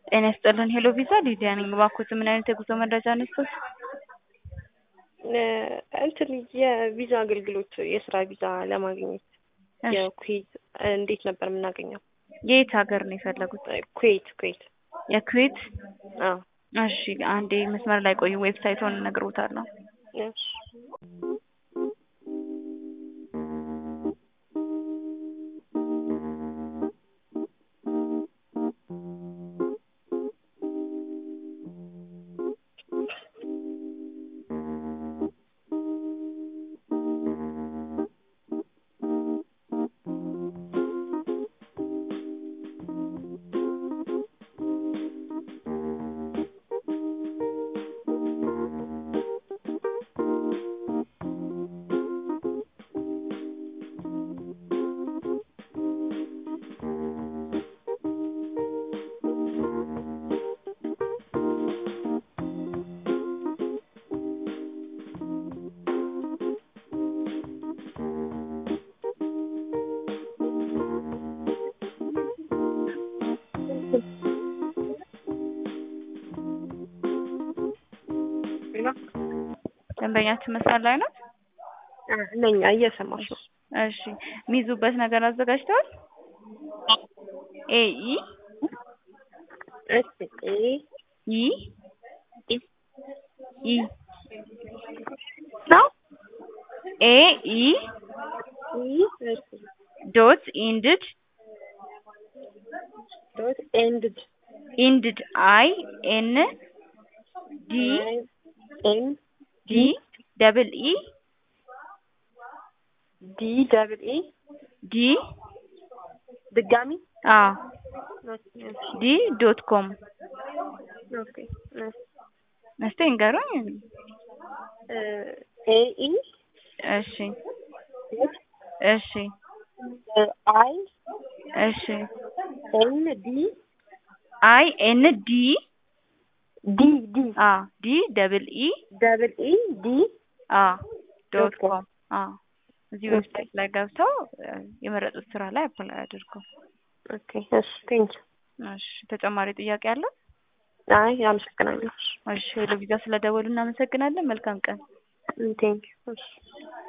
ጤና ይስጥልን ሄሎ ቪዛ ሊዲያ ነኝ። እባክዎት ምን አይነት የጉዞ መረጃ ነስቶት? እንትን የቪዛ አገልግሎት የስራ ቪዛ ለማግኘት የኩዌት እንዴት ነበር የምናገኘው? የየት ሀገር ነው የፈለጉት? ኩዌት ኩዌት። የኩዌት? አዎ እሺ አንዴ መስመር ላይ ቆዩ፣ ዌብሳይቱን እነግሮታለሁ። እሺ ደንበኛችን መስመር ላይ ነው? ነኝ እየሰማሽ ነው። እሺ የሚይዙበት ነገር አዘጋጅተዋል? ኤ ኢ እሺ ኤ ኢ ኢ ኢ ነው ኤ ኢ ኢ እሺ ዶት ኢንድድ ዶት ኤንድድ ኢንድድ አይ ኤን ዲ ኤን ዲ ደብል ኢ ዲ ደብል ኢ ዲ ድጋሚ አ ዲ ዶት ኮም ኦኬ እስቲ እንገሩኝ። ኤ ኢ እሺ እሺ አይ እሺ ኤን ዲ አይ ኤን ዲ ዲ ዲ አ ዲ ደብል ኢ ደብል ኢ ዲ አ ዶት ኮም አ እዚህ ዌብሳይት ላይ ገብተው የመረጡት ስራ ላይ አፕላይ አድርጉ። ኦኬ እሺ ቴንክ እሺ ተጨማሪ ጥያቄ አለ? አይ አመሰግናለሁ። እሺ ሄሎ ቪዛ ስለደወሉ እናመሰግናለን። መልካም ቀን። ቴንክ እሺ